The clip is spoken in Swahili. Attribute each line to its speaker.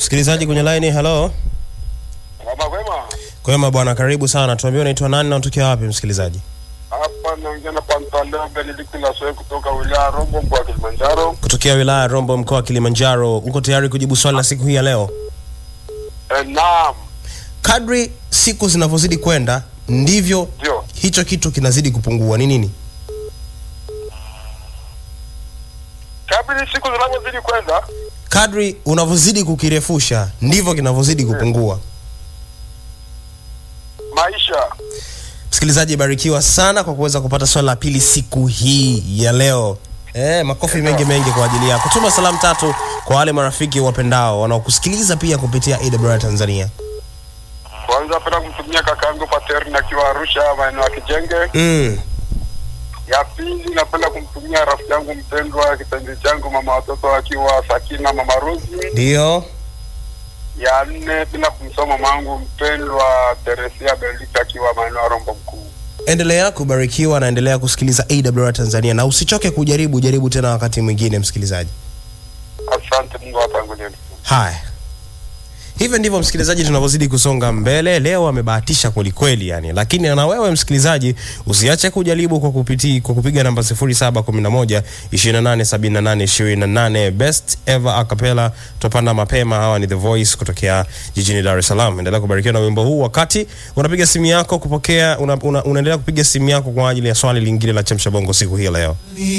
Speaker 1: Msikilizaji kwenye line, hello.
Speaker 2: Kama kwema
Speaker 1: Kwema bwana, karibu sana. Tuambie unaitwa nani na unatokea wapi msikilizaji?
Speaker 2: hapa naongea na Pantaleon Benedict Laswe kutoka wilaya ya Rombo mkoa wa Kilimanjaro.
Speaker 1: Kutokea wilaya ya Rombo mkoa wa Kilimanjaro. Uko tayari kujibu swali la siku hii ya leo?
Speaker 2: Eh, naam,
Speaker 1: Kadri siku zinavyozidi kwenda ndivyo
Speaker 2: ndio
Speaker 1: hicho kitu kinazidi kupungua. Ni nini?
Speaker 2: kabla siku zinavyozidi kwenda,
Speaker 1: Kadri unavyozidi kukirefusha ndivyo kinavyozidi kupungua.
Speaker 2: maisha
Speaker 1: Msikilizaji, barikiwa sana kwa kuweza kupata swali la pili siku hii ya leo. Eh, makofi mengi mengi kwa ajili yako. Tuma salamu tatu kwa wale marafiki wapendao wanaokusikiliza pia kupitia AWR Tanzania.
Speaker 2: kwanza, napenda kumtumia kakaangu Paterni akiwa Arusha maeneo ya Kijenge.
Speaker 1: Mm.
Speaker 2: Ya pili, napenda kumtumia rafiki yangu mpendwa kipenzi changu mama watoto akiwa Sakina mama Rosi.
Speaker 1: Ndio.
Speaker 2: Ya nne, bila kumsoma mama wangu mpendwa Teresia Benedict akiwa maeneo ya Rombo mkuu.
Speaker 1: Endelea kubarikiwa na endelea kusikiliza AWR Tanzania na usichoke kujaribu, jaribu tena wakati mwingine msikilizaji.
Speaker 2: Asante, Mungu awatangulie.
Speaker 1: Haya, hivyo ndivyo msikilizaji, tunavyozidi kusonga mbele. Leo amebahatisha kwelikweli yani, lakini na wewe msikilizaji usiache kujaribu kwa kupiti, kwa kupiga namba 0711 2878 28 best ever acapella. Tupanda mapema. Hawa ni The Voice kutokea jijini Dar es Salaam. Endelea kubarikiwa na wimbo huu wakati unapiga simu yako kupokea, una, una, unaendelea kupiga simu yako kwa ajili ya swali lingine la chemsha bongo siku hii ya leo.